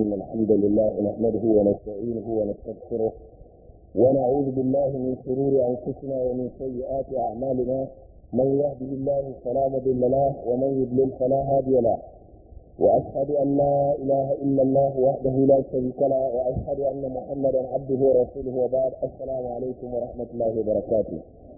إن الحمد لله نحمده ونستعينه ونستغفره ونعوذ بالله من شرور أنفسنا ومن سيئات أعمالنا من يهده الله فلا مضل له ومن يضلل فلا هادي له وأشهد أن لا إله إلا الله وحده لا شريك له وأشهد أن محمدا عبده ورسوله وبعد السلام عليكم ورحمة الله وبركاته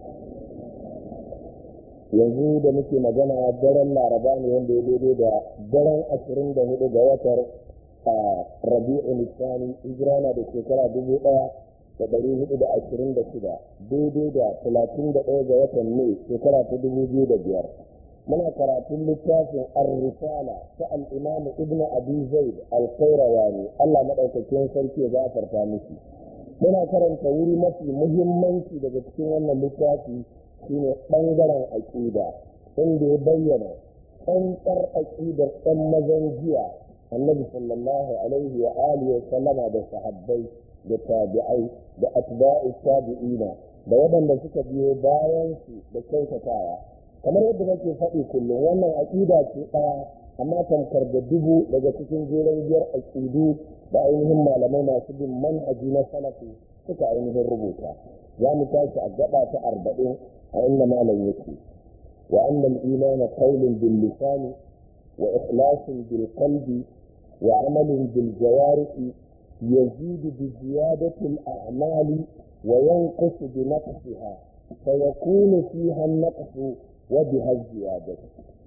yanzu da muke magana daren laraba ne wanda ya daidai da daren ashirin da hudu ga watar a rabi'u nisani hijira na da shekara dubu daya da dari hudu da ashirin da shida daidai da talatin da ɗaya ga watan mai shekara ta dubu biyu da biyar muna karatun littafin ar-risala ta al-imam ibn abi zaid al-qayrawani Allah madaukakin sarki ya gafarta miki muna karanta wuri mafi muhimmanci daga cikin wannan littafi shine ɓangaren aƙida inda ya bayyana tsantsar aƙidar ɗan mazan jiya annabi sallallahu alaihi wa alihi wa sallama da sahabbai da tabi'ai da atba'u tabi'ina da waɗanda suka biyo bayan su da kyautatawa kamar yadda nake faɗi kullum wannan aƙida ce ɗaya amma tamkar da dubu daga cikin jeren biyar aƙidu da ainihin malamai masu bin manhaji na salafi suka ainihin rubuta za mu tashi a gaba ta arba'in وإن ما لم يكن وأن الإيمان قول باللسان وإخلاص بالقلب وعمل بالجوارح يزيد بزيادة الأعمال وينقص بنقصها فيكون فيها النقص وبها الزيادة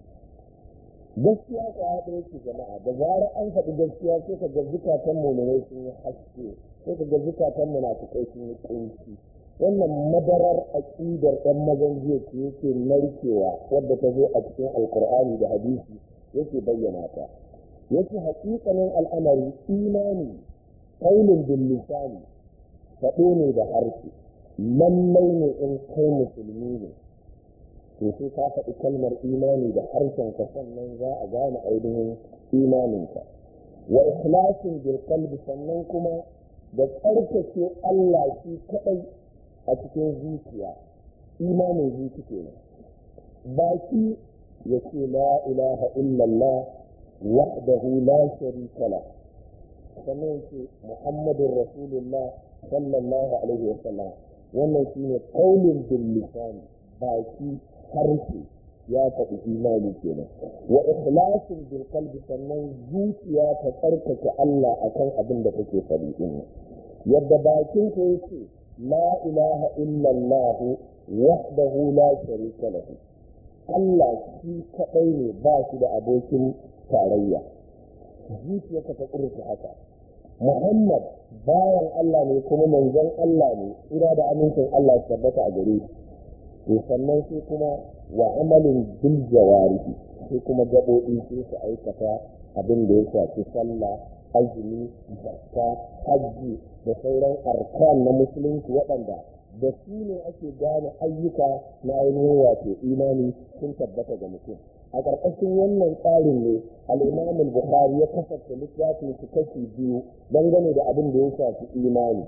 gaskiya ko haɗe yake jama'a da zarar an faɗi gaskiya sai ka ga zukatan muminai sun yi haske sai ka ga zukatan munafukai sun yi ƙunci wannan madarar aƙidar ɗan mazan jiya ce yake narkewa wadda ta zo a cikin alkur'ani da hadisi yake bayyana ta yake haƙiƙanin al'amari imani kaulin bil lisani faɗo ne da harshe lallai ne in kai musulmi ne to sai ka faɗi kalmar imani da harshen ka sannan za a gane ainihin imaninka wa ikhlasin bil qalbi sannan kuma da tsarkake Allah shi kaɗai a cikin zuciya imanin zuci kenan baki ya ce la ilaha illallah wahdahu la sharika la sannan ce muhammadun rasulullah sallallahu alaihi wa sallam wannan shine qaulun bil lisani baki harshe ya faɗi imani kenan wa ikhlasin bil qalbi sannan zuciya ta tsarkake Allah akan abin da take faɗi din yadda bakin ka yake لا إله إلا الله وحده لا شريك له Allah shi kaɗai ne ba shi da abokin tarayya zuciyarka ta ƙurta haka Muhammad bayan Allah ne kuma manzon Allah ne ira da amincin Allah su tabbata a gare shi sannan sai kuma wa amalin bil jawarihi sai kuma gaɓoɓi sai su aikata abin da ya shafi sallah azumi zakka hajji da sauran arkan na musulunci waɗanda da su ne ake gane ayyuka na ainihin wato imani sun tabbata ga mutum a ƙarƙashin wannan tsarin ne al'imam bukhari ya kasance littafin su kashi biyu dangane da abin da ya shafi imani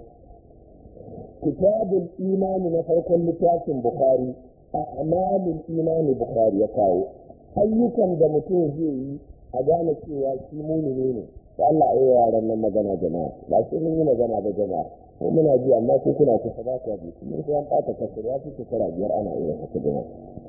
kitabul imani na farkon littafin bukhari a amalin imani bukhari ya kawo ayyukan da mutum zai yi a gane cewa shi mumini ne da Allah a yi yaran nan magana jama'a ba sai mun yi magana ba jama'a ko muna ji amma ko kuna kusa ba ku ji mun sai an ɓata kasar ya fi shekara biyar ana iya haka jama'a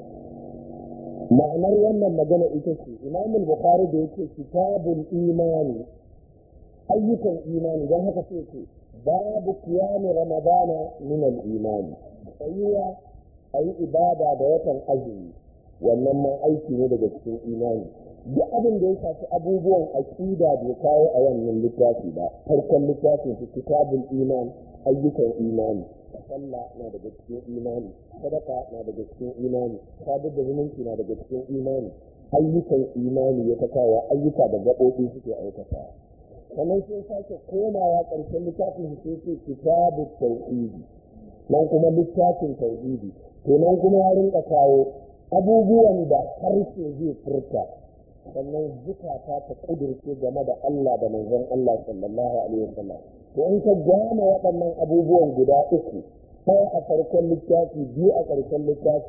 ma'anar wannan magana ita ce imam bukhari da yake kitabul imani ayyukan imani don haka sai ce babu kiyami ramadana min al imani tsayuwa a yi ibada da watan azumi wannan ma aiki ne daga cikin imani duk abin da ya shafi abubuwan aƙida bai kawo a wannan littafi ba farkon littafin su kitabul iman ayyukan imani sallah na daga cikin imani sadaka na daga cikin imani sadar da zumunci na daga cikin imani ayyukan imani ya ta kawo ayyuka da gaɓoɓi suke aikata sannan sai sake komawa ƙarshen littafin su sai ce kitabul tauhidi nan kuma littafin tauhidi to nan kuma ya rinka kawo abubuwan da harshe zai furta sannan zukata ta kudirce game da Allah da manzon Allah sallallahu alaihi wasallam to in ka gane waɗannan abubuwan guda uku ɗaya a farkon littafi biyu a ƙarshen littafi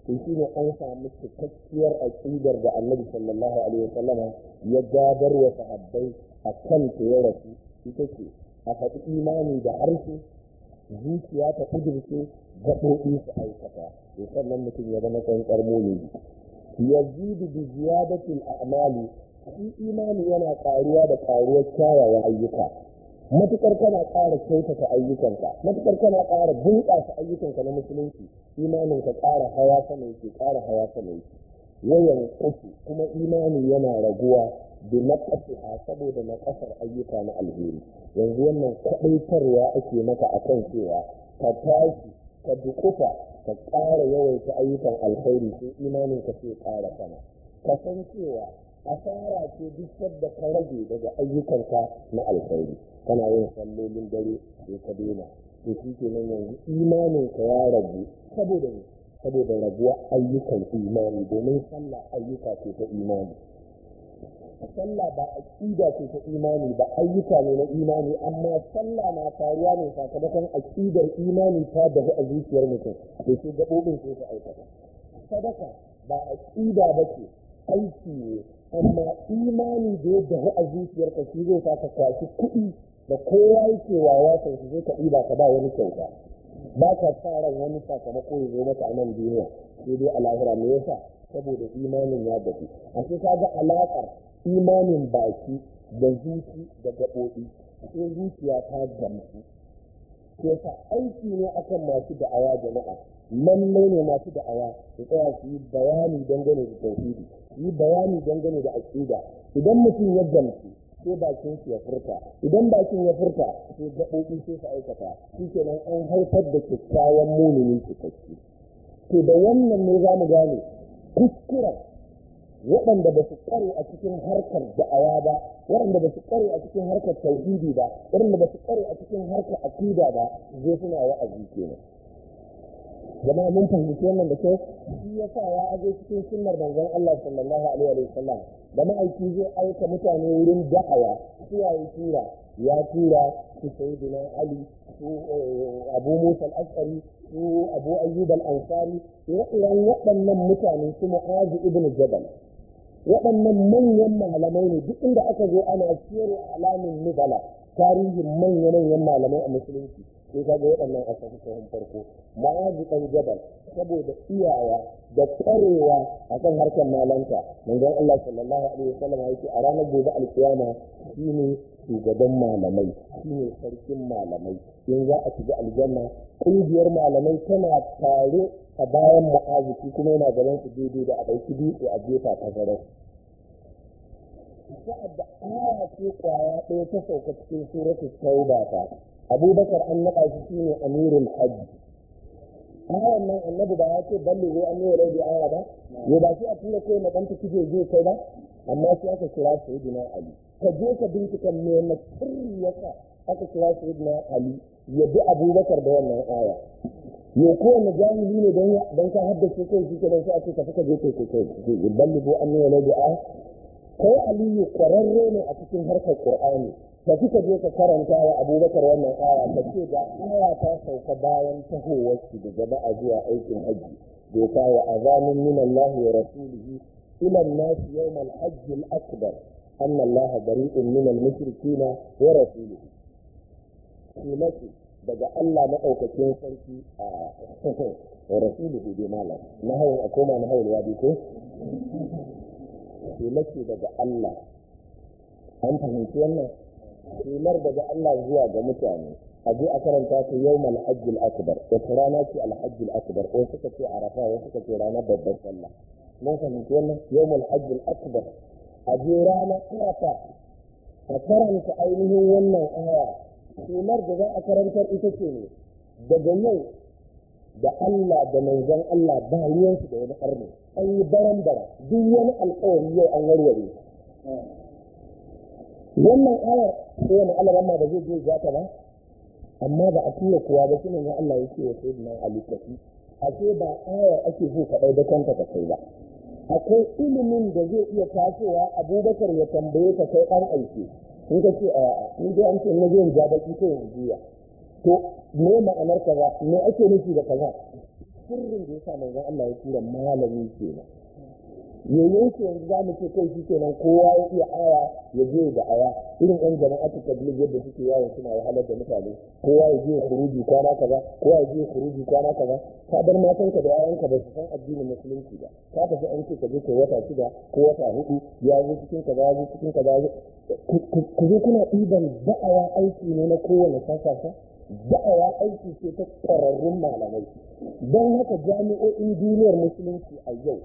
to shine an samu cikakkiyar aqidar da annabi sallallahu alaihi wasallama ya gadar wa sahabbai a kan ta ya rasu ita ce a faɗi imani da harshe zuciya ta kudurce gaɓoɓi su aikata to sannan mutum ya zama tsantsar mumini yazidu bi ziyadatil a'mali shi imani yana ƙaruwa da ƙaruwar kyawawan ayyuka matukar kana ƙara kyautata ayyukanka matukar kana ƙara bunƙasa ayyukanka na musulunci imanin ka ƙara hawa sama yake ƙara hawa sama yake yawan kufu kuma imani yana raguwa da naƙasiha saboda naƙasar ayyuka na alheri yanzu wannan kaɗaitarwa ake maka akan cewa ka tashi ka dukufa ka ƙara yawaita ayyukan alkhairi sai imanin ka sai ƙara sama ka san cewa asara ce duk sadda ka rage daga ayyukanka na alkhairi kana yin sallolin dare sai ka daina to shi ke nan yanzu imanin ka ya ragu saboda ne saboda raguwa ayyukan imani domin sallah ayyuka ce ta imani sallah ba aqida ce ta imani ba ayyuka ne na imani amma sallah na faruwa ne sakamakon aqidar imani ta dahu a zuciyar mutum to sai gabobin sai su aikata sadaka ba aqida ba ce aiki ne amma imani da ya dahu a zuciyarka shi zai sa ka kwashi kuɗi da kowa yake wawa kan shi zai ka ɗiba ka ba wani kyauta ba ka sa ran wani sakamako ya zo maka a nan duniya sai dai a lahira me yasa saboda imanin ya dafu a sai ka ga alaƙar imanin baki da zuci da gaɓoɓi sai zuciya ta gamsu sai sa aiki ne akan masu da'awa jama'a lallai ne masu da'awa su tsaya su yi bayani dangane da tauhidi su yi bayani dangane da aƙida idan mutum ya gamsu sai bakin su ya furta idan bakin ya furta sai gaɓoɓi sai su aikata shi kenan an haifar da kyakkyawan muminin cikakke to da wannan ne za mu gane kuskuren waɗanda ba su ƙware a cikin harkar da'awa ba waɗanda ba su ƙware a cikin harkar tauhidi ba waɗanda ba su ƙware a cikin harkar akida ba zai suna wa'azi kenan jama'a mun fahimci wannan da kyau shi ya sa ya aje cikin sunnar manzon Allah sallallahu alaihi wa sallam da ma'aiki zai aika mutane wurin da'awa su yayi tura ya tura su sayyidina Ali su Abu Musa al-Ash'ari su Abu Ayyub al-Ansari ire-iren waɗannan mutane su Mu'adh ibn Jabal waɗannan manyan malamai ne duk inda aka zo ana siyar alamin nubala tarihin manya-manyan malamai a musulunci sai ka ga waɗannan a sahihun farko ma'azi ɗan jabal saboda iyawa da ƙwarewa a kan harkar malanta manzon Allah sallallahu alaihi wasallam yake a ranar gobe alkiyama shine shugaban malamai shine sarkin malamai in za a shiga aljanna ƙungiyar malamai tana tare a bayan ma'azi kuma yana gaban su daidai da a ɗauki dutse a jefa ta garin sa'ad da aya ce kwaya ɗaya ta sauka cikin suratul tauba ta abubakar an naɗa shi shine amirul hajji ayan nan annabi ba ya ce balle zai an yi rai da aya ba ya ba shi a tura kai na ɗanta kije je kai ba amma sai aka kira sayyidina ali ka je ka bincika me na sirri yasa aka kira sayyidina ali ya bi abubakar da wannan aya ya kowane jami'i ne don ka haddace kai shi kenan sai a ce ka fuka je kai kai kai balle ko an yi rai da aya kai aliyu kwararre ne a cikin harkar qur'ani da suka je ka karanta wa abubakar wannan aya ta ce da aya ta sauka bayan tahowar su da jama'a zuwa aikin hajji doka wa azanin min Allah wa rasulihi ila an-nas yawm al-hajj al-akbar anna Allah bari'un min al-mushrikeen wa rasulihi sunati daga Allah madaukakin sarki a wa rasulihi bi malam na hawan akoma na hawan wadi ko sunati daga Allah an fahimci wannan shelar daga Allah zuwa ga mutane a je a karanta ta yau alhajjil akbar wata rana ce alhajjil akbar ko suka ce arafa ko suka ce ranar babbar sallah mun fahimci wannan yau alhajjil akbar a je rana arafa a karanta ainihin wannan aya shelar da za a karantar ita ce ne daga yau da Allah da manzon Allah ba ruwansu da wani arni an yi baran bara duk wani alkawari yau an warware wannan ayar ko wani alaramma da zai je ja ta ba amma ba a tura kuwa ba shi ne ya Allah yake wa sayyidina Ali kafi a ce ba ayar ake so ka dai da kanta ka kai ba akwai ilimin da zai iya tasowa Abubakar ya tambaye ka kai dan aiki in ka ce a ni dai an ce na je ja baki ko in juya to me ma'anar kaza me ake nufi da kaza sirrin da yasa manzon Allah ya tura malami kenan yayin ke yanzu za mu ce kai shi kenan kowa ya iya aya ya je da aya irin yan jama'atu tabligh yadda suke yawon suna wahalar da mutane kowa ya je khuruji kwana kaza kowa ya je khuruji kwana kaza ka bar matanka da yayanka ba su san addinin musulunci ba ka tafi an ce ka je kai wata shida ko wata hudu ya zo cikin kaza ya zo cikin kaza ku zo kuna ɗiban da'awa aiki ne na kowane sasasa da'awa aiki ce ta ƙwararrun malamai don haka jami'o'in duniyar musulunci a yau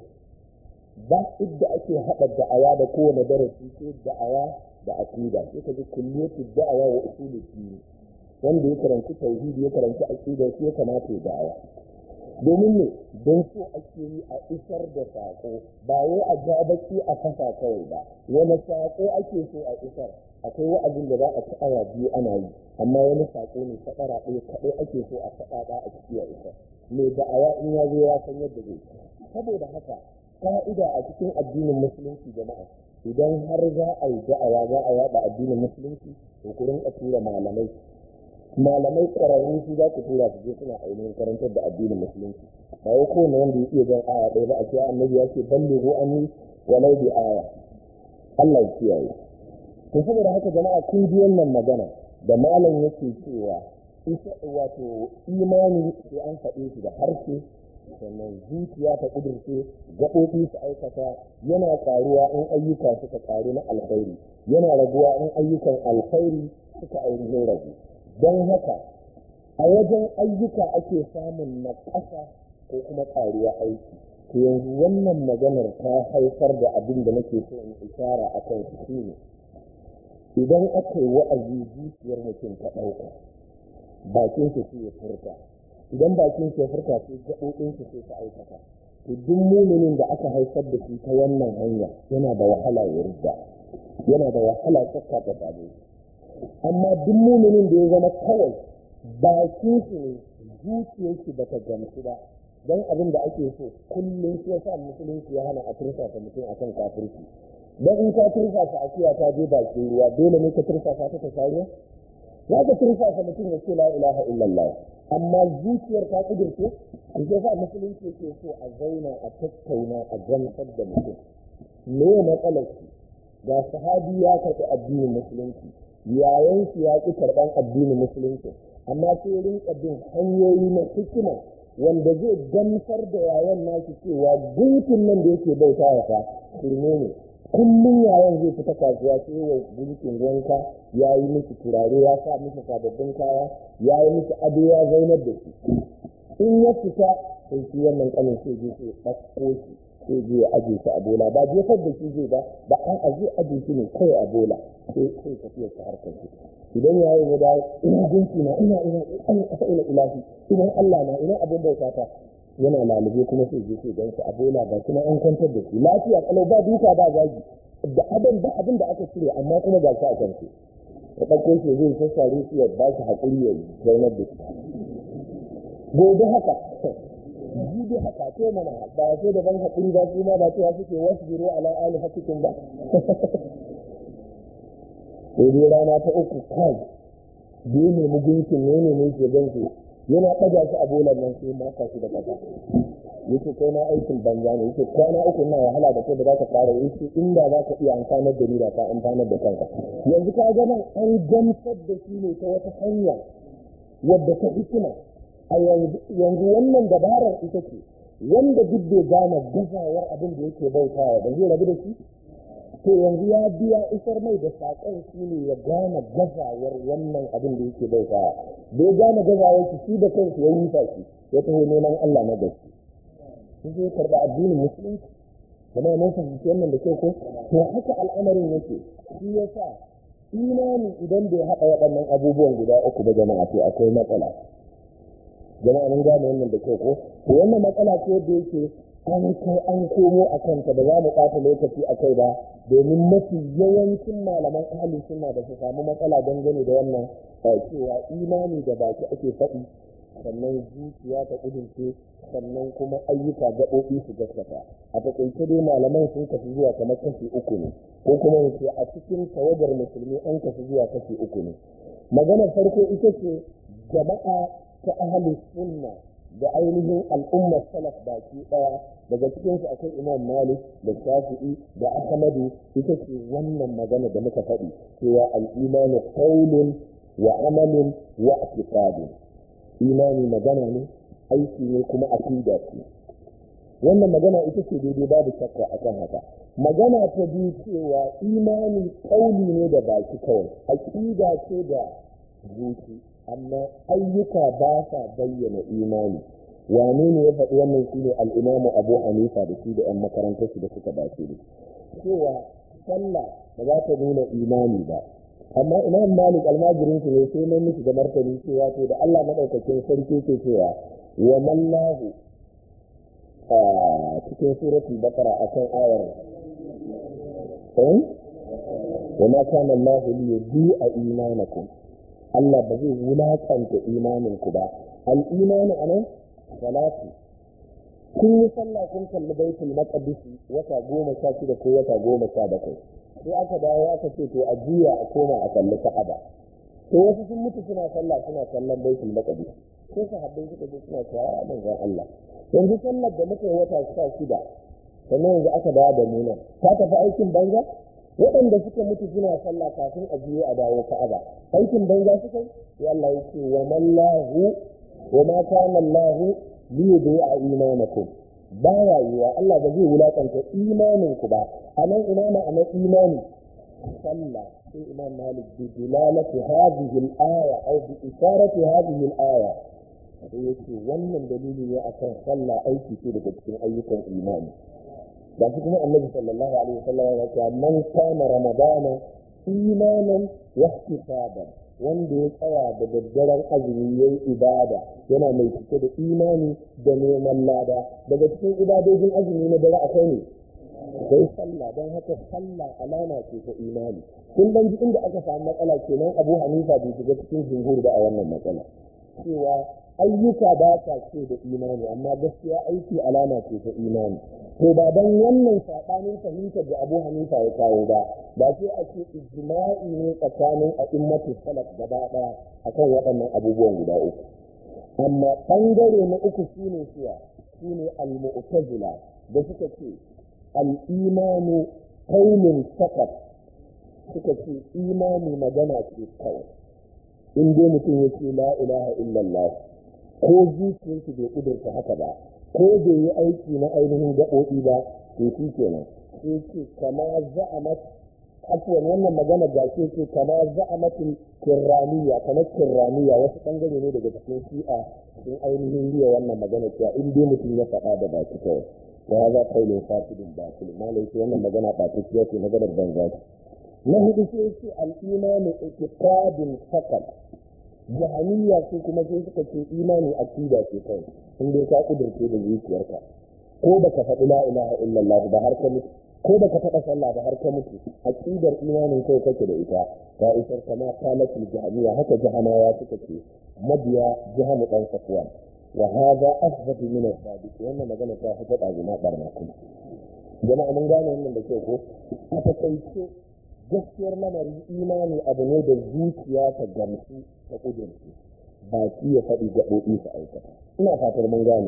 ba idda ake haɗa da'awa da kowane darasi sai da'awa da aqida sai ka ji kulliyatu da'awa wa usulu din wanda ya karanci tauhidi ya karanci aqida sai ya kamata ya da'awa domin ne don so ake yi a isar da saƙo ba wai a ja baki a fasa kawai ba wani saƙo ake so a isar akwai wa'azin da za a ci awa biyu ana yi amma wani saƙo ne faɗara ɗaya kaɗai ake so a faɗaɗa a ciki a isar mai da'awa in ya zo ya san yadda zai saboda haka ka'ida a cikin addinin musulunci jama'a idan har za a yi da'awa za a yada addinin musulunci to ku rinka tura malamai malamai ƙwararru su za ku tura su je suna ainihin karantar da addinin musulunci ba wai kowane wanda ya iya jan aya ɗaya ba a ce annabi ya ce balle ko an yi walau bi aya Allah ya kiyaye to saboda haka jama'a kun ji wannan magana da malam yake cewa ita wato imani sai an faɗe shi da harshe sannan zuciya ta ƙudurce gaɓoɓi su aikata yana ƙaruwa in ayyuka suka ƙaru na alkhairi yana raguwa in ayyukan alkhairi suka ainihin ragu don haka a wajen ayyuka ake samun na ƙasa ko kuma ƙaruwa aiki to yanzu wannan maganar ta haifar da abin da nake so in ishara a kan shi ne idan aka yi wa'azi zuciyar mutum ta ɗauka bakin shi ya furta idan bakin shi ya furta sai gaɓoɓin shi sai ta aikata to duk muminin da aka haifar da shi ta wannan hanya yana da wahala ya rida yana da wahala tsakka ta same amma duk muminin da ya zama kawai bakin shi ne zuciyar shi bata gamsu ba don abin da ake so kullum shi yasa musulunci ya hana a tursasa mutum akan kafirci don in ka tursasa akuya ta je bakin ruwa dole ne ka tursasa ta ta shari'a za ka tursasa mutum ya ce la ilaha illallah amma zuciyar ta kudurce ke sa musulunci ke so a zauna a tattauna a gamsar da mutum me matsalar shi ga sahabi ya karɓi addinin musulunci yayan shi ya ƙi karɓan addinin musulunci amma sai rinka bin hanyoyi na hikima wanda zai gamsar da yayan nashi cewa gunkin nan da yake bauta wa fa shirme ne kullum yayan zai fita kasuwa sai wa gunkin wanka ya yi miki turare ya sa miki sababbin kaya ya yi miki ado ya zaunar da shi in ya fita sai shi wannan kanin sai je sai ɗauko shi sai je ya aje shi a bola ba jefar da shi zai ba ba an aje aje shi ne kawai a bola sai sai tafiya ta harkar shi idan ya yi da ina gunki na ina ina ina ina ilahi ina Allah na ina abin bauta ta yana lalube kuma sai je sai gansa a bola ba kuma an kwantar da shi lafiya kalau ba duka ba zagi da abin da abin da aka cire amma kuma ga shi a kansu ya ɗauko shi zai sassare shi ya ba shi haƙuri ya zaunar da shi gobe haka jibi haka to mana ba sai da ban haƙuri ba su ma ba cewa suke wasu biro ala ali hakikin ba sai dai rana ta uku kai da ya nemi gunkin ne ne ne ke gansu yana ɗaga shi a bolan nan sai maka shi da ƙasa yake kai na aikin banza ne yake kwana uku na wahala da kai da za ka fara yake inda za ka iya amfanar da ni da ka amfanar da kanka yanzu ka ga nan an gamsar da shi ne ta wata hanya wadda ta hikima a yanzu wannan dabarar ita ce wanda duk bai gane gazawar abin da yake bautawa ba zai rabu da shi to yanzu ya biya isar mai da saƙon shi ne ya gane gazawar wannan abin da yake bautawa bai gane gazawar shi shi da kansa ya yi shi ya taho neman Allah na gaske sun zai karɓa addinin musulunci kuma mun fahimci wannan da kyau ko to haka al'amarin yake shi yasa imani idan bai haɗa waɗannan abubuwan guda uku ba jama'a to akwai matsala jama'a mun gane wannan da kyau ko to wannan matsala ce da yake an kai an komo a kanta da za mu ɓata lokaci a kai ba domin mafi yawancin malaman ahalin suna da su samu matsala dangane da wannan cewa imani da baki ake faɗi sannan zuciya ta ƙudurce sannan kuma ayyuka gaɓoɓi su gaskata a taƙaice dai malaman sun kafi zuwa kamar kashi uku ne ko kuma yace a cikin tawagar musulmi an kafi zuwa kashi uku ne maganar farko ita ce jama'a ta ahalin sunna da ainihin al'ummar salaf baki ɗaya daga cikinsu akwai imam malik da shafi'i da ahmadu ita ce wannan magana da muka faɗi cewa al'imanu qaulun wa amalin wa i'tiqadun imani magana ne aiki ne kuma aqida ce wannan magana ita ce daidai babu shakka akan haka magana ta biyu cewa imani kauli ne da baki kawai aqida ce da zuci amma ayyuka ba sa bayyana imani wane ne ya faɗi wannan shine al-imamu abu hanifa da shi da 'yan makarantar su da suka dace da cewa sallah ba za ta nuna imani ba amma imam malik almajirin su ne sai mai miki da martani cewa to da Allah madaukakin sarki ke cewa wa mallahu a cikin suratul baqara akan ayar eh wa ma kana Allah li yudi'a imanakum Allah ba zai wulakanta imanin ku ba al-imanu anan salatu kun yi sallah kun kalli baitul maqdis wata goma sha shida ko wata goma sha bakwai sai aka dawo aka ce to a juya a koma a kalli ka'aba to wasu sun mutu suna sallah suna kallon baitul maqdis sai sahabbai suka ce suna cewa ya manzon Allah yanzu sallar da muka yi wata sha shida sannan yanzu aka dawo da nuna ta tafi aikin banza waɗanda suka mutu suna sallah kafin a juya a dawo ka'aba aikin banza suka yi sai Allah ya ce wa mallahu wa ma kana Allah li yudi'a imanakum baya yiwa Allah ba zai wulakanta imanin ku ba anan ina ma'anar imani sallah sai imam malik bi dilalati hadhihi al-aya aw bi isharati hadhihi al-aya sai yace wannan dalili ne akan sallah aiki ce daga cikin ayyukan imani da shi kuma annabi sallallahu alaihi wasallam ya ce man kana ramadana imanan wa ihtisaban wanda ya tsaya da daddaren azumi ya yi ibada yana mai cike da imani da neman lada daga cikin ibadojin azumi na dare akwai ne sai sallah don haka sallah alama ce ta imani kun dan ji inda aka samu matsala kenan abu hanifa bai shiga cikin jumhur da a wannan matsala cewa ayyuka ba ta ce da imani amma gaskiya aiki alama ce ta imani to ba dan wannan sabanin fahimtar da abu hanifa ya kawo ba ba sai a ce ijma'i ne tsakanin a'immatu salaf gaba daya akan waɗannan abubuwan guda uku amma ɓangare na uku shine cewa shine al-mu'tazila da suka ce al-imanu qaulun faqat suka ce imani magana ce kawai in dai mutum ya ce la ilaha illallah ko zuciyarsu bai kudurta haka ba ko bai yi aiki na ainihin gaɓoɓi ba to shi kenan sai ce kama za'amat afuwan wannan magana ga ce ce kama za'amatin kirraniya kamar kirraniya wasu ɓangare ne daga cikin shi'a sun ainihin riya wannan magana cewa in dai mutum ya faɗa da baki kawai wa ya za kaulin fasidin batil malai ce wannan magana ɓatacciya ce maganar banza ce na hudu sai ce al'imanu itikadin fakat jahaniya su kuma sai suka ce imani akida ce kai in dai ka kudurce da zuciyarka ko baka faɗi la ilaha illallah ba har ka mutu ko baka faɗa sallah ba har ka mutu aqidar imanin kai kake da ita ta isar kama kalatul jahaniya haka jahanawa suka ce mabiya jahamu dan safwan wa hadha asbatu min as-sadiq wannan magana ta fi faɗa gina barna kuma jama'a mun gane wannan da kyau ko a takaice gaskiyar lamarin imani abu ne da zuciya ta gamsu ta kudurci baki ya faɗi gaɓoɓi su aikata ina fatar mun gane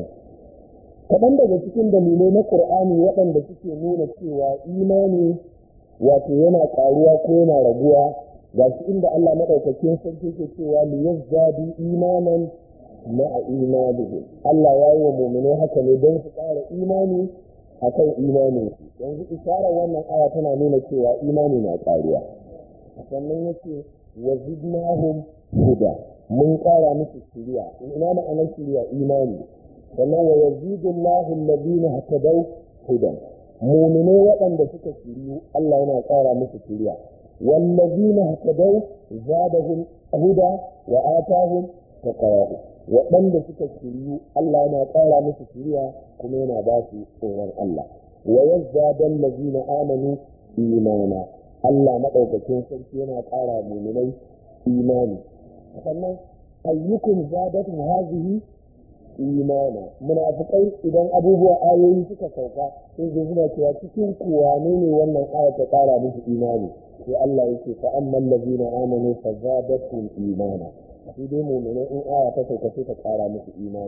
kaɗan daga cikin dalilai na ƙur'ani waɗanda suke nuna cewa imani wato yana ƙaruwa ko yana raguwa ga shi inda Allah maɗaukakin sarki ke cewa li yazdadu imanan ma'a imanihim Allah ya yi wa mu'minai haka ne don su ƙara imani akan imanin su yanzu isharar wannan aya tana nuna cewa imani na ƙaruwa sannan yace wa zidnahum huda mun ƙara musu shiriya ina ma'anar shiriya imani sannan wa yazidu Allahu alladhina hatadaw hudan mu'mine waɗanda suka shiriyu Allah yana ƙara musu shiriya wallazina hatadaw zadahum huda wa atahum taqwa waɗanda suka shiriyu Allah yana ƙara musu shiriya kuma yana ba su tsoron Allah wa yazzada allazina amanu imana Allah madaukakin sarki yana ƙara mu'minai imani sannan ayyukum zadatu hazihi imana munafikai idan abubuwa ayoyi suka sauka sai zai suna cewa cikin kuwa ne ne wannan aya ta kara musu imani sai Allah yake fa amman ladina amanu fa zadatuhum imana shi dai mu'mina in aya ta sauka sai ta kara musu imani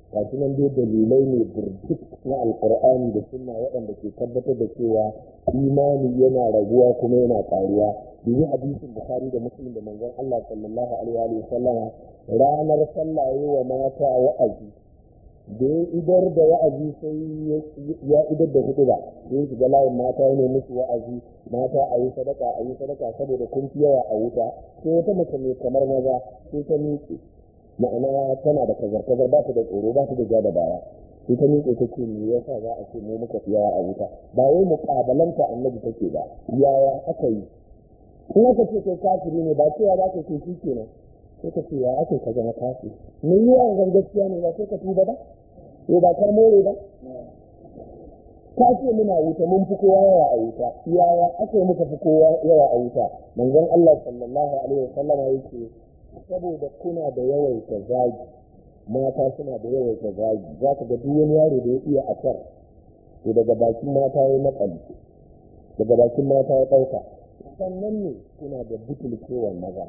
gashi nan dai dalilai ne birjik na alkur'ani da sunna waɗanda ke tabbatar da cewa imani yana raguwa kuma yana ƙaruwa biyu hadisin bukhari da muslim da manzon Allah sallallahu alaihi wa sallama ranar sallah wa mata wa'azi da ya idar da wa'azi sai ya idar da hudu ba sai shiga layin mata ne musu wa'azi mata a yi sadaka a yi sadaka saboda kun fi yawa a wuta sai wata mace mai kamar maza sai ta miƙe ma'ana tana da kazar-kazar ba ta da tsoro ba ta da ja da baya sai ta miƙe ta ce me yasa za a ce mu muka fi yawa a wuta ba wai muƙabalanta annabi take ba yaya aka yi in aka ce kai kafiri ne ba cewa za ka ce shi kenan sai ka ce ya ake ka zama kafiri me yi yawan gaskiya ne ba sai ka tuba ba ko ba ka more ba ka ce muna wuta mun fi kowa yawa a wuta yaya aka muka fi kowa yawa a wuta manzon Allah sallallahu alaihi wasallam yake saboda kuna da yawaita zagi mata suna da yawaita zagi za ka ga duk wani yaro da ya iya asar to daga bakin mata ya makali daga bakin mata ya ɗauka sannan ne kuna da butulkewar maza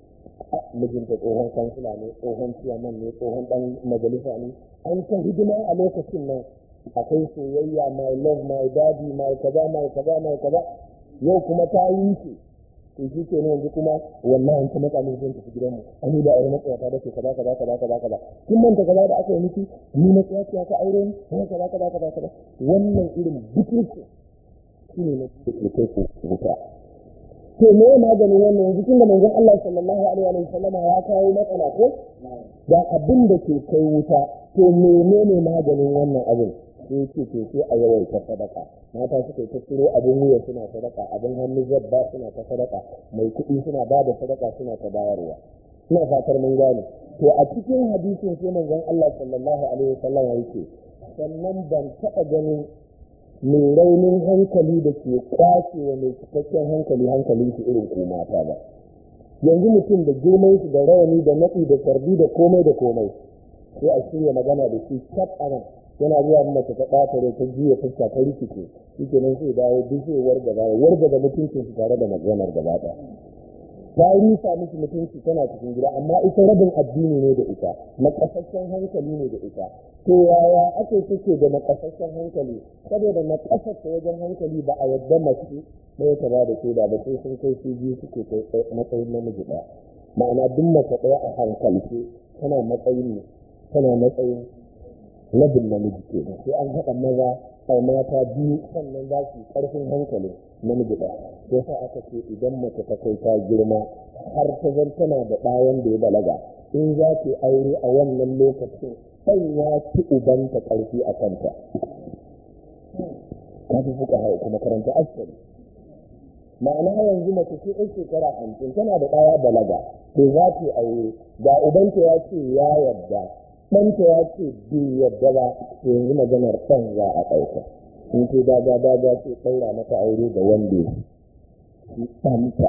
mijinta tsohon kansila ne tsohon ciyaman ne tsohon dan majalisa ne an ta hidima a lokacin nan akwai soyayya my love my daddy my kaza my kaza my kaza yau kuma ta yi shi to shi ke yanzu kuma wallahi ta matsa min zan tafi gidanmu an yi da aure matsaya ta dace kaza kaza kaza kaza kaza kin manta kaza da aka yi miki ni na tsaya ka aure ni kaza kaza kaza kaza kaza wannan irin butulci shine na kai ku wuta to me ya maganin wannan yanzu tun da manzon Allah sallallahu alaihi wa sallama ya kawo matsala ko da abin da ke kai wuta to menene maganin wannan abin sai ce to sai a yawaita sadaka mata suka yi ta ciro abin wuya suna sadaka abin hannu zabba suna ta sadaka mai kuɗi suna ba da sadaka suna ta bayarwa ina fatar mun gane to a cikin hadisin sai manzon Allah sallallahu alaihi wa sallama yake sannan ban taɓa ganin mai raunin hankali da ke kwace wa mai cikakken hankali hankalin shi irin ko mata ba yanzu mutum da girman shi da rawani da natsi da karbi da komai da komai sai a shirya magana da shi cap ana yana zuwa mace ta ɓata rai ta juya fuska ta rikice shi ke nan sai dawo duk zai wargaza ya wargaza mutuncin shi tare da maganar gaba ɗaya ta rusa miki mutunci tana cikin gida amma ita rabin addini ne da ita na kasashen hankali ne da ita to yaya ake take da na kasashen hankali saboda na kasashe wajen hankali ba a yadda mace ɗaya ta ba da shaida ba sai sun kai su biyu suke kai matsayin namiji ɗaya ma'ana duk mace ɗaya a hankalce tana matsayin ne tana matsayin rabin namiji ke sai an haɗa maza a mata biyu sannan za su yi ƙarfin hankali namiji ɗaya sai sa aka ce idan mace ta kai ta girma har ta zan tana da ɗayan da ya balaga in za ki aure a wannan lokacin ɗan ya ci ubanta ƙarfi a kanta ta fi fuka hau kuma karanta askari ma'ana yanzu mace ce ɗan shekara hamsin tana da ɗaya balaga to za ta aure da ubanta ya ce ya yarda ɗanta ya ce bai yarda ba to yanzu maganar ɗan za a ɗauka in ce daga daga ce ɗaura mata aure da wanda ya ci ɗanta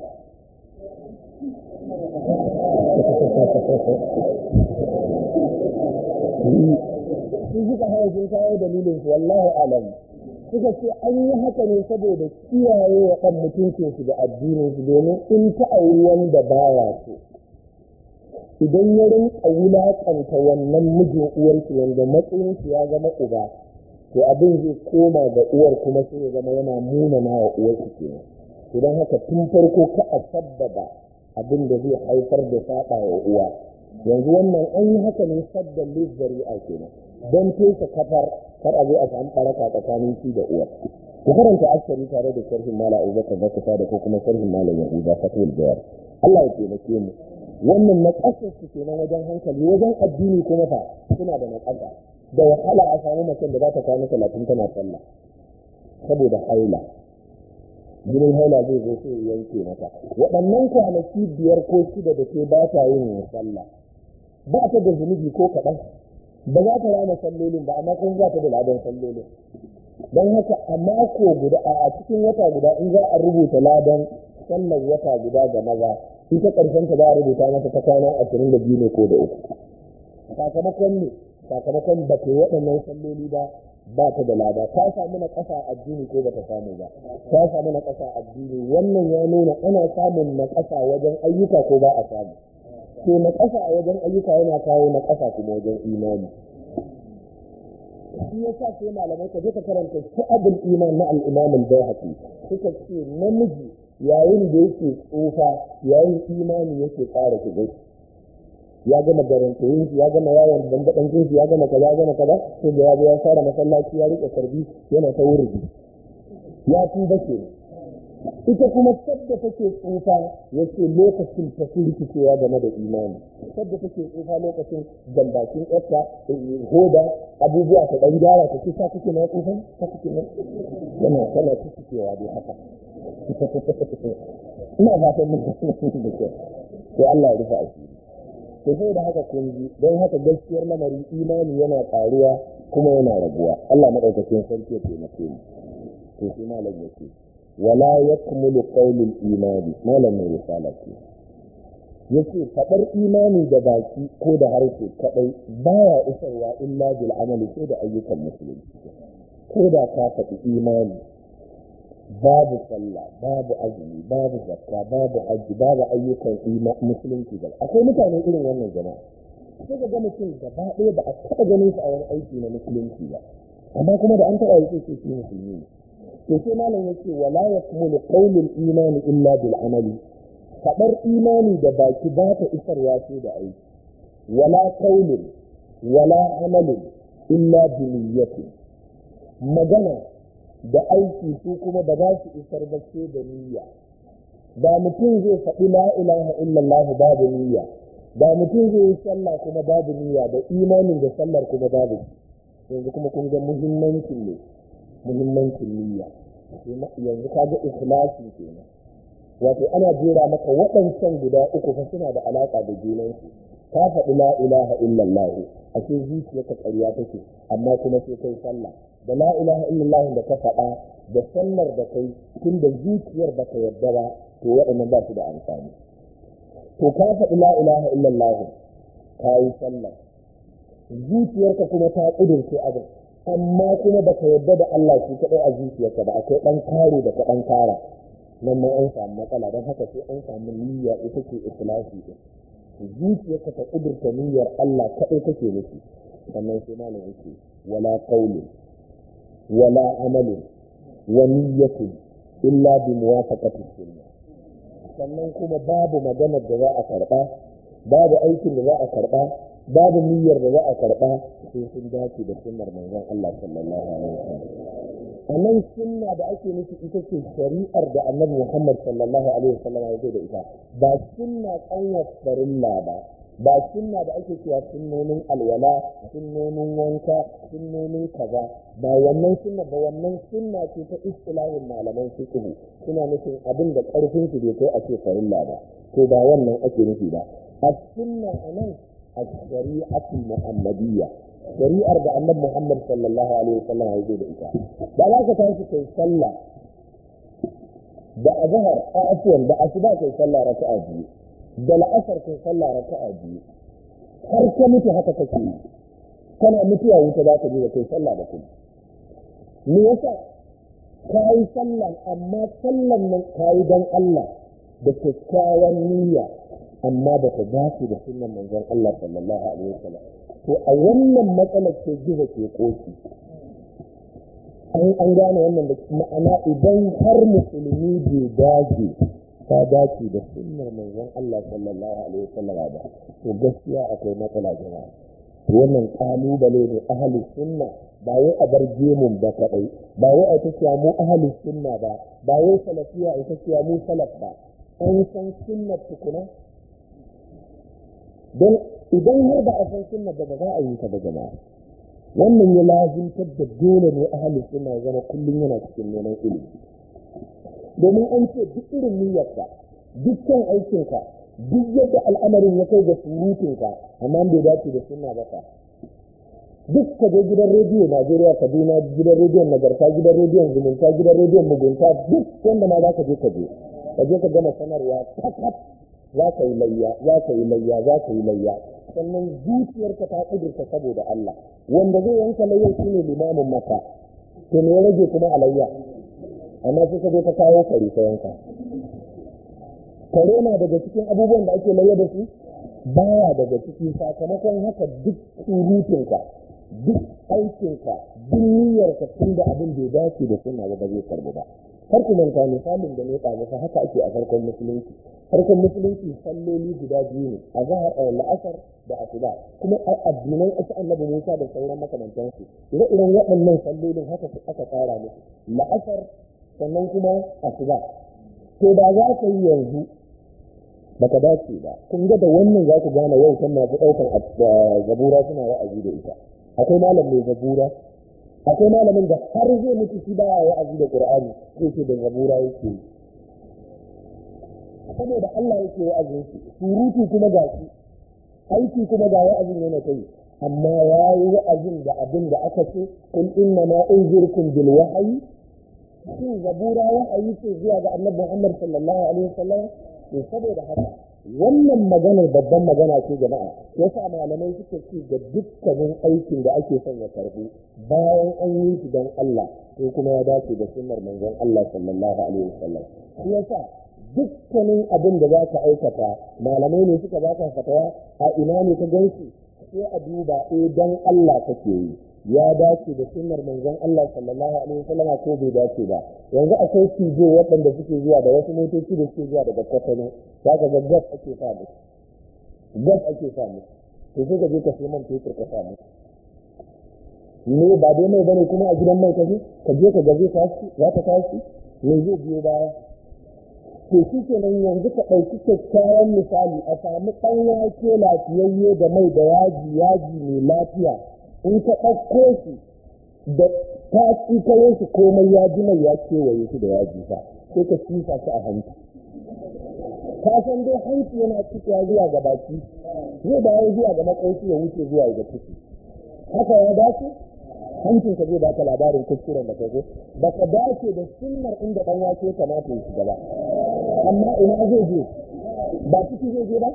su suka hawa sun kawo dalilin su wallahu alam suka ce an yi haka ne saboda kiyaye wa ɗan mutuncin su da addinin su domin in ta auri wanda baya so idan ya rinka wulaƙanta wannan mijin uwarki wanda matsayin ya zama uba to abin zai koma ga uwar kuma sai ya zama yana munana wa uwarki kenan idan haka tun farko ka a sabbaba abin da zai haifar da saɓa wa uwa yanzu wannan an yi haka ne saddan lizzari'a kenan don fesa kafar kar a zo a samu ɓaraka tsakanin shi da uwar ku karanta askari tare da sharhin mala abubakar zakata da ko kuma sharhin malam yahuda fatul jawar Allah ya taimake mu wannan na ƙasar su kenan wajen hankali wajen addini kuma fa suna da naƙasa da wahala a samu macen da za ta kwana talatin tana sallah saboda haila jinin haila zai zo sai yanke mata waɗannan kwanaki biyar ko shida da ke ba ta yin sallah ba ta da zunubi ko kaɗan ba za ta rana sallolin ba amma kun za ta da ladan sallolin don haka a mako guda a cikin wata guda in za a rubuta ladan sallar wata guda ga maza ita ƙarshen ta za a rubuta mata ta kwana ashirin da biyu ne ko da uku sakamakon ne sakamakon ba ta yi waɗannan salloli ba ba ta da lada ta samu na ƙasa addini ko ba ta samu ba ta samu na ƙasa addini wannan ya nuna ana samun na ƙasa wajen ayyuka ko ba a samu to na ƙasa a wajen ayyuka yana kawo na ƙasa kuma wajen imani shi ya sa sai malamai ka je ka karanta shu'abul iman na al-imam al-bayhaqi suka ce namiji yayin da yake tsufa yayin imani yake ƙara shiga ya gama garantayin shi ya gama yawon bangaɗan shi ya gama kaza ya gama kaza sai da ya zo ya fara masallaci ya rike sarbi yana ta wurdi ya tuba ke ita kuma sadda take tsufa yace lokacin ta fi rikicewa game da imani sadda take tsufa lokacin jambakin yarta hoda abubuwa ta ɗan gyara ta kisa kake na tsufa ta kake na yana tana rikicewa dai haka ina fatan mun da kyau sai Allah ya rufa asiri to sai da haka kun ji don haka gaskiyar lamari imani yana ƙaruwa kuma yana raguwa Allah madaukakin sarki ya taimake mu to sai malam yake wala yakmulu qawlul imani malam mai risala ce yace fadar imani da baki ko da harshe kadai baya isarwa illa bil amali sai da ayyukan musulunci ko da ka faɗi imani babu sallah babu azumi babu zakka babu hajji babu ayyukan musulunci ba akwai mutane irin wannan jama'a sai ga mutum gaba ɗaya ba a taɓa ganin su a wani aiki na musulunci ba amma kuma da an taɓa yi sai shi musulmi ne to sai malam yake wala yakmulu qawlul imani illa bil amali fadar imani da baki ba ta isarwa sai da aiki wala qawlun wala amalin illa bi niyyati magana da aiki su kuma ba za su isar ba sai da niyya da mutum zai faɗi la ilaha illallah babu niyya da mutum zai yi sallah kuma babu niyya da imanin da sallar kuma babu yanzu kuma kun ga muhimmancin ne muhimmancin niyya yanzu ka ga ikhlasi kenan wato ana jera maka waɗancan guda uku fa suna da alaƙa da junansu ka faɗi la ilaha illallah a ce zuciyarka ƙarya take amma kuma sai kai sallah da la ilaha illallah da ka faɗa da sallar da kai tun da zuciyar ba ka yarda ba to waɗannan ba su da amfani to ka faɗi la ilaha illallah ka yi sallar zuciyarka kuma ta ƙudurce abin amma kuma ba ka yarda da Allah shi kaɗai a zuciyarka ba akwai ɗan kare da ka ɗan kara nan ma an samu matsala don haka sai an samu niyya ita ce ikhlasi din zuciyarka ta ƙudurta niyyar Allah kaɗai kake nufi sannan sai malam yake wala qawlin wala amalin wa niyyatin illa bi muwafaqati sunnah sannan kuma babu maganar da za a karɓa babu aikin da za a karɓa babu niyyar da za a karɓa sai sun dace da sunnar manzon Allah sallallahu alaihi wasallam anan sunna da ake nufi ita ce shari'ar da annabi Muhammad sallallahu alaihi wasallam ya zo da ita ba sunna kanwar farilla ba ba sunna da ake cewa sunnonin alwala sunnonin wanka sunnonin kaza ba wannan sunna ba wannan sunna ce ta istilahin malaman fiqh suna nufin abin da karfin su bai kai a ce farilla ba to ba wannan ake nufi ba as-sunna anan الشريعة المحمدية شريعة da annabi Muhammad sallallahu alaihi wasallam ya zo da ita da za ka tashi kai sallah da azhar a afwan da asuba kai sallah raka'a biyu da la'asar kai sallah raka'a biyu har ka mutu haka kake yi kana mutuwa wuta za ka je da kai sallah da kuma me yasa ka yi sallan amma sallan nan ka yi don Allah da kyakkyawan niyya amma ba ta dace da sunan manzon Allah sallallahu alaihi wasallam to a wannan matsalar ce gizo ke koki an an gane wannan da ma'ana idan har musulmi bai dage ta dace da sunnar manzon Allah sallallahu alaihi wasallam ba to gaskiya akwai matsala jama'a wannan kalubale ne ahli sunna ba wai a bar gemun ba kadai ba wai a tafiya mu ahli sunna ba ba wai salafiya a tafiya mu salaf ba an san sunnar tukuna don idan har ba a san sunna ba ba za a yi ta ba jama'a wannan ya lazimtar da dole ne ahli sunna ya zama kullum yana cikin neman ilimi domin an ce duk irin niyyarka dukkan aikinka duk yadda al'amarin ya kai ga surutunka amma bai dace da sunna ba ka duk ka je gidan rediyo Najeriya Kaduna gidan rediyon Nagarta gidan rediyon Zumunta gidan rediyon Mugunta duk wanda ma za ka je ka je ka je ka gama sanarwa takat za ka yi layya za ka yi layya za ka yi layya sannan zuciyarka ta kudurta saboda Allah wanda zai yanka layyar shine limamin maka to me ya rage kuma a layya amma sai ka zo ka kawo kare ka yanka kare na daga cikin abubuwan da ake layya da su baya daga ciki sakamakon haka duk surutunka duk aikinka duk niyyarka tun da abin bai dace da sunna ba zai karbu ba har ku manta misalin da ne ɗaga fa haka ake a farkon musulunci farkon musulunci salloli guda biyu ne a zahar la'asar da asuba kuma a addinan wasu annabi musa da sauran makamantansu ire-iren waɗannan sallolin haka aka tsara musu la'asar sannan kuma asuba to da za ka yi yanzu baka dace ba kun ga da wannan za ku gane yau kan masu ɗaukar zabura suna wa'azi da ita akwai malam mai zabura akwai malamin da har zai mutu shi baya wa'azi da qur'ani zai ce da zabura yake yi saboda Allah yake wa'azin shi surutu kuma ga shi aiki kuma ga wa'azin yana kai amma ya yi wa'azin da abin da aka ce kul inna ma unzirkum bil wahyi shin zabura wa'ayi ce zuwa ga annabi Muhammad sallallahu alaihi wasallam to saboda haka wannan maganar babban magana ce jama'a yasa malamai suka ce ga dukkanin aikin da ake son ya karbu bayan an yi shi don Allah to kuma ya dace da sunnar manzon Allah sallallahu alaihi wasallam shi yasa dukkanin abin da za ka aikata malamai ne suka baka fatawa a ina ne ka gansu sai a duba eh dan Allah kake yi ya dace da sunnar manzon Allah sallallahu alaihi wasallam ko bai dace ba yanzu akwai tijo waɗanda suke zuwa da wasu motoci da suke zuwa daga kwatano za ka ga gas ake sa musu gas ake sa musu to sai ka je ka sai man fetur ka sa musu ne ba dai mai bane kuma a gidan mai ka je ka je ka gaje tashi za ta tashi me zai biyo baya to shi kenan yanzu ka ɗauki kyakkyawan misali a sami ɗan wake lafiyayye da mai da yaji yaji mai lafiya in ka ɗauko shi da ta tsikayen shi komai ya ji mai ya kewaye shi da yaji fa sai ka sifa shi a hanci ka san dai hanci yana cikewa zuwa ga baki zai dawo zuwa ga makauci ya wuce zuwa ga ciki haka ya dace hancin ka zai baka labarin kuskuren da ka zo ba ka dace da sunnar inda ɗan wake kamata ya shiga ba amma ina zai je ba ciki zai je ba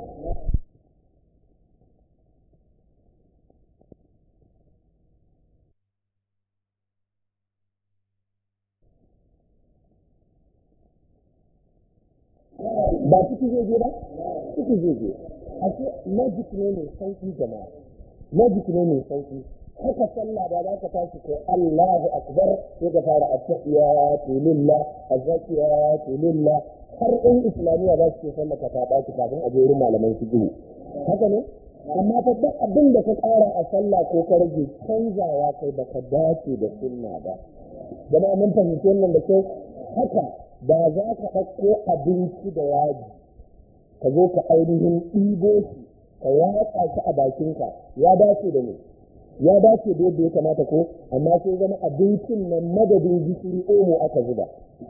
ba ciki zai je ba ciki zai je ashe logic ne mai sauki jama'a logic ne mai sauki haka sallah da za ka tashi ko Allahu akbar sai ka fara at-tahiyatu lillah az-zakiyatu lillah har in islamiyya za su ce sallah ka ta baki kafin a je wurin malaman fiqh haka ne amma fa duk abin da ka ƙara a sallah ko ka rage canzawa kai baka dace da sunna ba jama'a mun fahimci wannan da kyau haka da za ka ɗauko abinci da yaji ka zo ka ainihin ɗibo shi ka watsa shi a bakinka ya dace da ne ya dace da yadda ya kamata ko amma sai zama abincin nan madadin gishiri omo aka zuba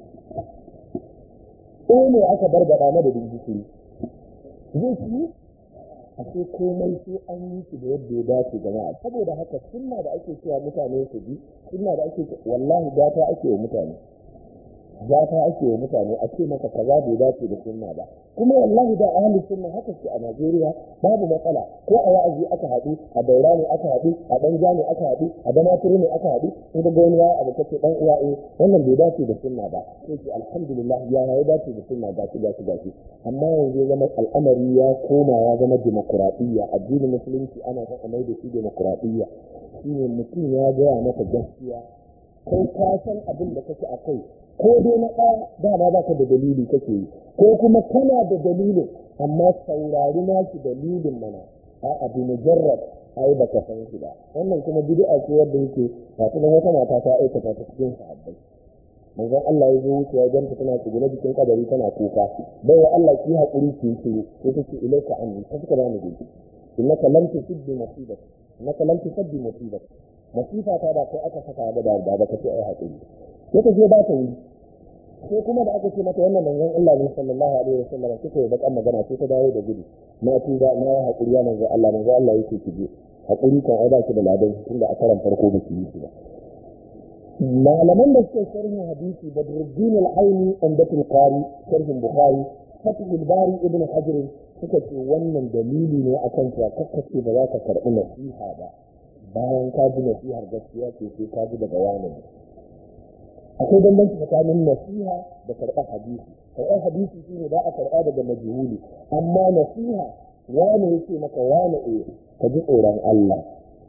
omo aka barbaɗa madadin gishiri zai ci a sai komai sai an yi shi da yadda ya dace jama'a saboda haka sunna da ake cewa mutane su bi sunna da ake wallahi gata ake wa mutane gata ake wa mutane a ce maka kaza bai dace da sunna ba kuma wallahi da ahli sunna haka ce a Najeriya babu matsala ko a wa'azi aka haɗu a daura ne aka haɗu a danja ne aka haɗu a damaturu ne aka haɗu in ga wani ya abu kace dan uwa eh wannan bai dace da sunna ba sai ce alhamdulillah ya ya dace da sunna gashi gashi gashi amma yanzu zama al'amari ya koma ya zama demokuraɗiyya addinin musulunci ana son a mai da shi demokuraɗiyya shine mutum ya gaya maka gaskiya kai ka san abin da kake a kai ko dai na ɗaya dama ba ka da dalili kake yi ko kuma kana da dalilin amma saurari nashi dalilin mana a abu mujarrad ai ba ka san shi ba wannan kuma bid'a ce wanda yake ba ta wata mata ta aikata ta cikin sahabbai manzon Allah ya zo wuce ya ganta tana tsugune jikin kadari tana kuka bai Allah ki hakuri ki shiru sai take ilaika anni ta suka bani dai innaka lam tusibbi musibati innaka lam tusibbi musibati masifa ta da kai aka saka da da ba ka ce ai hakuri sai ta je ba ta yi sai kuma da aka ce mata wannan manzon Allah ne sallallahu alaihi wasallam kike da kan magana sai ta dawo da gudu na tuba na ya hakuri ya manzon Allah manzon Allah yake ki je hakuri kan ai ba ki da ladan tunda a karan farko ba ki yi shi ba malaman da suke sharhin hadisi Badruddin al-Aini Umdatul Qari sharhin Bukhari Fathul Bari Ibn Hajar suka ce wannan dalili ne akan cewa kakkace ba za ka karɓi nasiha ba bayan ka ji nasihar gaskiya ce sai ka ji daga wani akwai bambanci tsakanin nasiha da karɓar hadisi karɓar hadisi shine za a karɓa daga majhuli amma nasiha wani yake maka wani e ka ji tsoron Allah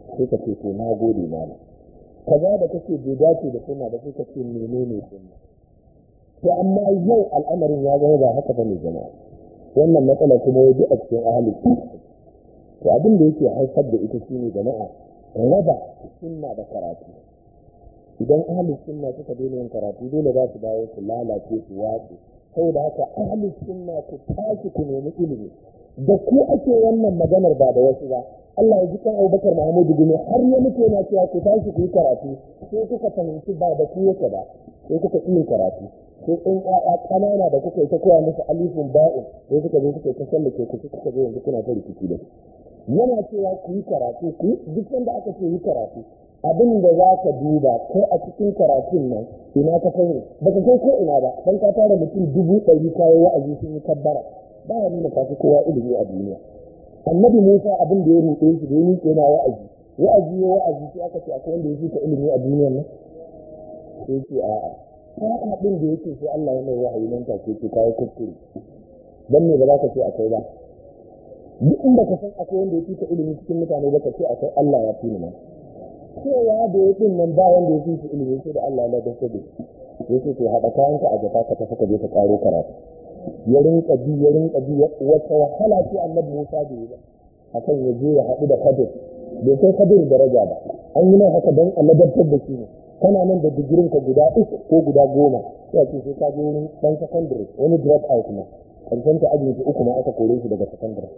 sai ka ce to na gode mana kaza da kake bai dace da sunna da sai ka ce menene sunna to amma yau al'amarin ya zama ba haka bane jama'a wannan matsala kuma ya a cikin ahli to abin da yake haifar da ita shine jama'a raba sunna da karatu idan ahli sunna suka daina yin karatu dole za su dawo su lalace su watsu saboda haka ahli sunna ku tashi ku nemi ilimi da ku ake wannan maganar ba da wasu ba Allah ya ji kan Abubakar Muhammadu Gumi har ya mutu yana cewa ku tashi ku yi karatu sai kuka fahimci ba da ku yake ba sai kuka yi karatu sai in ƴaƴa ƙanana da kuka yi ta koya musu alifin ba'in sai suka zo suka yi ta sallake ku kuka zo yanzu kuna ta rikici da yana cewa ku yi karatu ku yi duk sanda aka ce yi karatu abin da za ka duba kai a cikin karatun nan ina ka sani ba ka kai ko ina ba dan ka tara mutum dubu ɗari kayi wa'azi sun yi kabbara ba ya nuna ka fi kowa ilimi a duniya annabi musa abin da ya ruɗe shi da ya miƙe yana wa'azi wa'azi ya wa'azi sai aka ce akwai wanda ya fi ka ilimi a duniyar nan sai ce a'a sa'a ɗin da yake sai Allah ya mai wahayi nan take ce kayi kuskure dan me ba za ka ce akwai ba duk inda ka san akwai wanda ya fi ka ilimi cikin mutane ba ka ce akwai Allah ya fi ni nan cewa da ya ɗin nan ba wanda ya fi shi ilimi sai da Allah ya ladar da ya ce to haɗa kayanka a jaka ka tafi ka je ka ƙaro karatu ya rinka bi ya rinka bi wata wahala ce annabi Musa da yi ba akan ya je ya haɗu da Kadir bai kai Kadir daraja ba an yi mai haka don a ladabtar da shi ne kana nan da digirin ka guda uku ko guda goma sai ce sai ka je wurin ɗan secondary wani drop out ma karshen ta ajiye ta uku ma aka kore shi daga secondary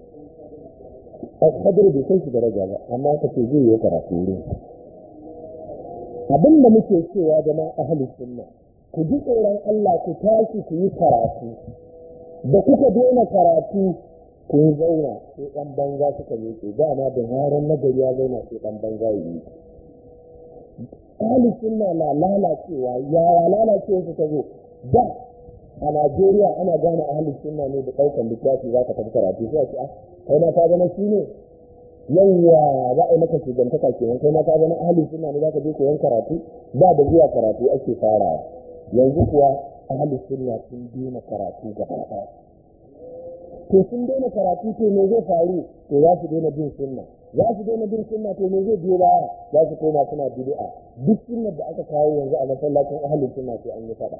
Kadir bai kai shi daraja ba amma aka ce zai yi karatu wurin abin da muke cewa jama'a ahli sunna ku ji tsoron Allah ku tashi ku yi karatu da kuka daina karatu kun zauna sai ɗan banza suka miƙe dama da yaran nagari ya zauna sai ɗan banza ya yi ahli sunna na lalacewa yaya lalacewa su ta zo da a Najeriya ana gane ahli sunna ne da ɗaukar littafi za ka tafi karatu sai a ce kai na ka zama shi ne yawwa za a yi maka shugantaka kenan kai ma ka zama ahli sunna ne za ka je koyon karatu ba da zuwa karatu ake farawa yanzu kuwa ahli sunna sun daina karatu gaba ɗaya to sun daina karatu to me zai faru to za su daina bin sunna za su daina bin sunna to me zai biyo baya za su koma suna bid'a duk sunnar da aka kawo yanzu a masallacin ahli sunna sai an yi faɗa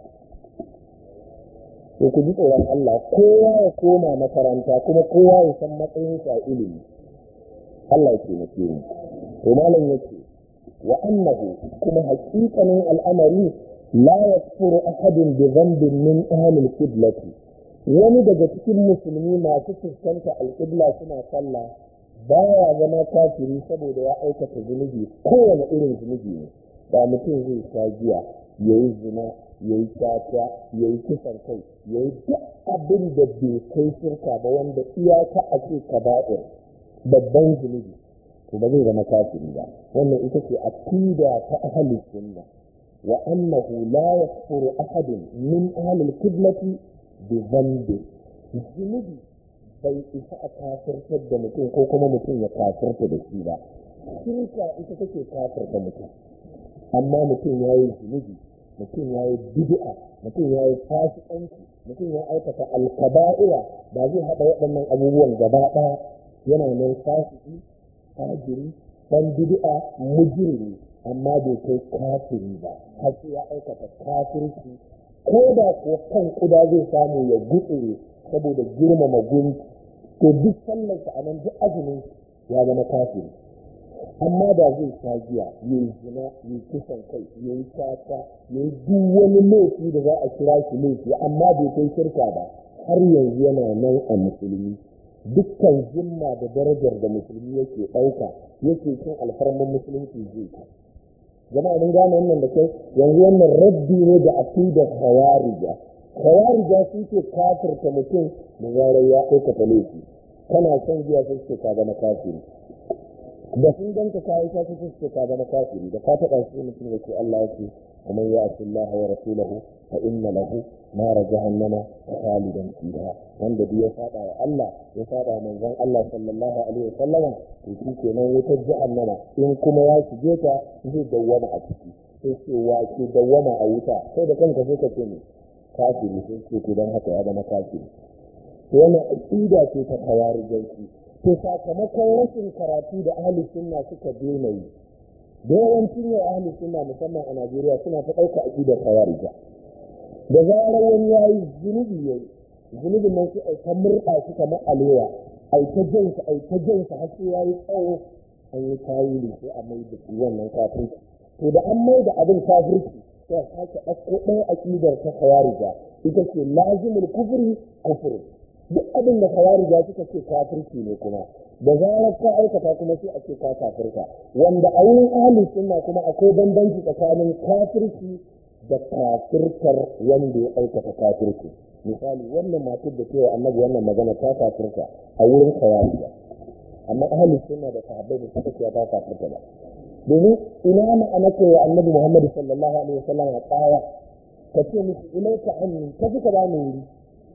to ku ji tsoron Allah kowa ya koma makaranta kuma kowa ya san matsayin sa ilimi Allah ya taimake mu to malam yake wa annahu kuma haƙiƙanin al'amari la yakfuru ahadun bi dhanbin min ahli al-qiblati wani daga cikin musulmi masu fuskanta al-qibla suna sallah baya zama kafiri saboda ya aikata zunubi kowane irin zunubi ne ba mutum zai sha giya yayi zina yayi tata yayi kisan kai yayi duk abin da bai kai shirka ba wanda iyaka a ce kaba'ir babban zunubi to ba zai zama kafiri ba wannan ita ce aqida ta ahli sunna wa annahu la yakfuru ahadun min ahli al-qiblati bi dhanbi zunubi bai isa a kafirtar da mutum ko kuma mutum ya kafirta da shi ba shirka ita take kafirta mutum amma mutum ya yi zunubi mutum ya yi bid'a mutum ya yi fasikanci mutum ya aikata alkaba'ira ba zai haɗa waɗannan abubuwan gaba ɗaya yana nan fasiki fajiri ɗan bid'a mujrimi amma bai kai kafiri ba har sai ya aikata kafirci ko da kuwa kan kuda zai samu ya gutsure saboda girmama gunki to duk sallarsa a nan duk azumin ya zama kafiri amma da zai sha giya ya yi zina ya yi kisan kai ya yi tata ya yi duk wani laifi da za a kira shi laifi amma bai kai shirka ba har yanzu yana nan a musulmi dukkan zimma da darajar da musulmi yake ɗauka yake cin alfarman musulunci zai ci jama'a mun gane wannan da kai yanzu wannan raddi ne da aqidar khawarija khawarija sun ce kafirta mutum da zarar ya aikata laifi kana son giya sai ce ka zama kafiri da sun danka kayi ka sai ce ka zama kafiri da ka taɓa shi mutum ya ce Allah ya ce ومن يعص الله ورسوله فإن له نار جهنم خالدا فيها wanda duk ya saba wa Allah ya saba manzon Allah sallallahu alaihi wasallama to shi kenan wutar jahannama in kuma ya shige ta zai dawwama a ciki sai ce wa ke dawwama a wuta sai da kanka sai ka ce ne kafiri sai ce to dan haka ya zama kafiri to wannan aqida ce ta khawarijanci to sakamakon rashin karatu da ahli sunna suka daina yi da yawancin yau ahli sunna musamman a Najeriya suna ta ɗauka aƙidar khawarija da zarar wani ya yi zunubi ya yi zunubin nan sai a ta murɗa shi kamar alewa a ta jansa a ta jansa har sai ya yi tsawo an yi tawili sai a mai da wannan kafirci to da an mai da abin kafirci sai a sake ɗauko ɗaya aƙidar ta khawarija ita ce lazimul kufri kufri duk abin da khawarija suka ce kafirci ne kuma da zarar ka aikata kuma sai a ce ka kafirka wanda a wurin ahli sunna kuma akwai bambanci tsakanin kafirci da kafirkar wanda ya aikata kafirci misali wannan matar da cewa annabi wannan magana ta kafirka a wurin khawarija amma ahli sunna da sahabbai da suka ce ta kafirka ba domin ina ma'ana ce wa annabi muhammad sallallahu alaihi wasallam a tsaya ka ce musu ilaika anni ka fi ka ba mu wuri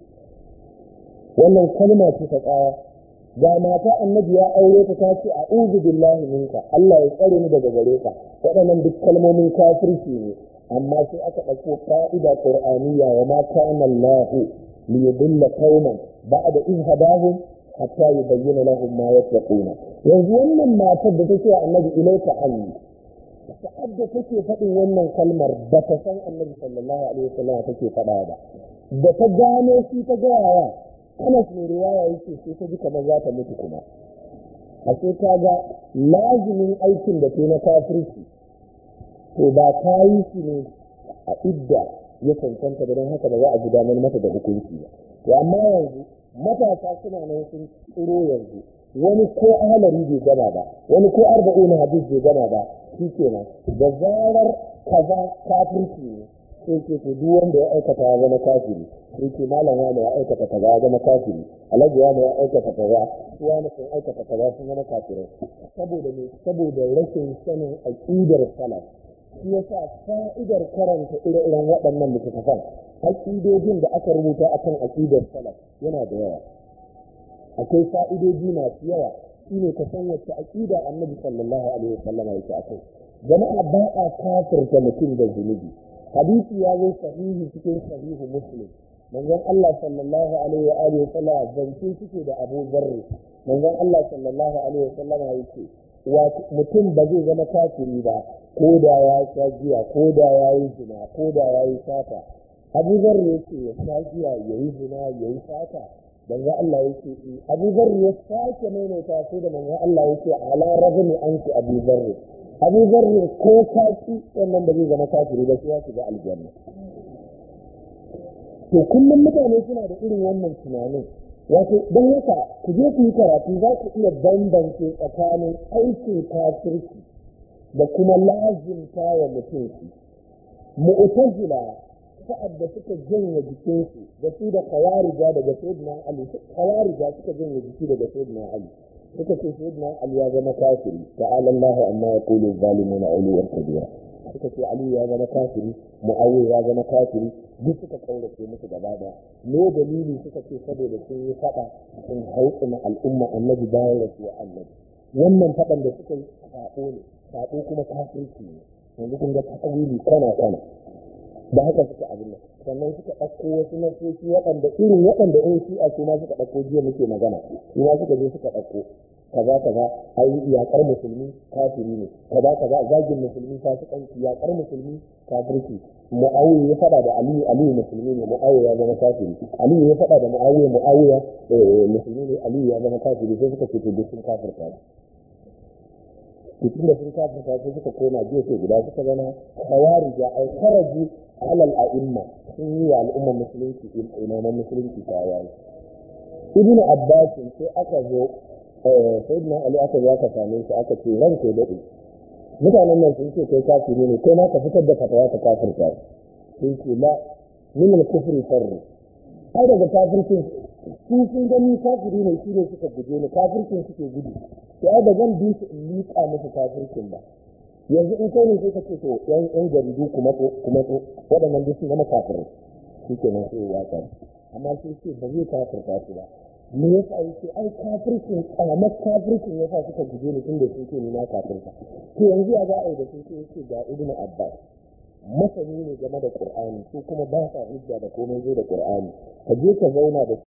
wannan kalma ce ta tsaya ga mata annabi ya aure ta ta ce a'udhu billahi minka Allah ya tsare ni daga gare ka waɗannan duk kalmomin kafirci ne amma sai aka ɗauko ƙa'ida qur'aniyya wa ma kana Allah li yudilla qauman ba'da idh hadahum hatta yubayyana lahum ma yattaquna yanzu wannan matar da take wa annabi ilaika anni sa'ad da take faɗin wannan kalmar ba ta san annabi sallallahu alaihi wasallam take faɗa ba da ta gano shi ta gayawa Anas mai riwaya yake sai ta ji kamar za ta mutu kuma a sai ta ga lazimin aikin da ke na kafirci to ba ta yi shi ne a idda ya cancanta da don haka ba za a gudanar mata da hukunci ba to amma yanzu matasa suna nan sun tsiro yanzu wani ko ahalari bai gama ba wani ko arba'una hadis bai gama ba shi kenan da zarar kaza kafirci ne sai ce to duk wanda ya aikata ya zama kafiri sai ce malam wani ya aikata kaza ya zama kafiri alhaji wani ya aikata kaza su wani sun aikata kaza sun zama kafirai saboda me saboda rashin sanin aqidar salaf shi yasa fa'idar karanta ire-iren waɗannan littattafan aƙidojin da aka rubuta akan aqidar salaf yana da yawa akwai fa'idoji masu yawa shine ka san wacce aqida annabi sallallahu alaihi wasallam yake akai jama'a ba a kafirta mutum da zunubi hadisi ya zo sahihi cikin sahihu muslim manzon Allah sallallahu alaihi wa alihi wasallam zance suke da Abu Dharr manzon Allah sallallahu alaihi wasallam yake mutum ba zai zama kafiri ba ko da ya sha giya ko da ya yi zina ko da ya yi sata Abu Dharr yake ya sha giya ya yi zina ya yi sata manzon Allah yake Abu Dharr ya sake maimaita sai da manzon Allah yake ala rajmi anki Abu Dharr abu zarri ko kaci wannan da zai zama kafiri da su ya shiga aljanna to kullum mutane suna da irin wannan tunanin wato don haka ku je ku yi karatu za ku iya bambance tsakanin aikin kafirci da kuma lazimta wa mutum shi mu'tazila sa'ad da suka janye jikinsu da su da kawarija daga sayyidina ali kawarija suka janye jiki daga sayyidina ali suka ce sayyidina ali ya zama kafiri ta'ala Allahu amma yaqulu zalimuna uluwan kabira suka ce ali ya zama kafiri muawiya ya zama kafiri duk suka kaurace musu gaba daya me dalili suka ce saboda sun yi fada sun hautsina al'umma annabi bayan rasuwa annabi wannan fadan da suka yi sabo ne sabo kuma kafirci ne yanzu kun ga ta'awili kana kana da haka suka abin nan sannan suka ɗauko wasu nasoci waɗanda irin waɗanda in shi a ma suka ɗauko jiya muke magana su ma suka je suka ɗauko kaza kaza ai yaƙar musulmi kafiri ne kaza kaza zagin musulmi fasikanci yaƙar musulmi kafirci mu'awiya ya faɗa da aliyu aliyu musulmi ne mu'awiya ya zama kafiri aliyu ya faɗa da mu'awiya mu'awiya musulmi ne aliyu ya zama kafiri sai suka ce to duk sun kafirta cikin da sun kafirta sai suka koma gefe guda suka zama kawarija ai kharaju alal a'imma sun yi wa al'ummar musulunci imaman musulunci tawaye ibnu abbas sai aka zo sayyidina ali aka zo aka same shi aka ce ran ke dade mutanen nan sun ce kai kafiri ne kai ma ka fitar da fatawa ka kafirta sun ce la min al-kufri farru ai daga kafircin su sun gani kafiri ne shi ne suka guje ni kafircin suke gudu to ai da zan bi su in liƙa musu kafircin ba yanzu in kai ne sai ka ce to yan yan jaridu kuma to kuma to waɗannan duk sun zama kafirai shi ke nan sai ya kan amma sai ce ba zai kafirta su ba me yasa yake ai kafircin kamar kafircin yasa suka guje ni tunda sun ce ni na kafirta to yanzu ya za a yi da sun ce yake ga ibnu abbas masani ne game da qur'ani su kuma ba sa hujja da komai zai da qur'ani ka je ka zauna da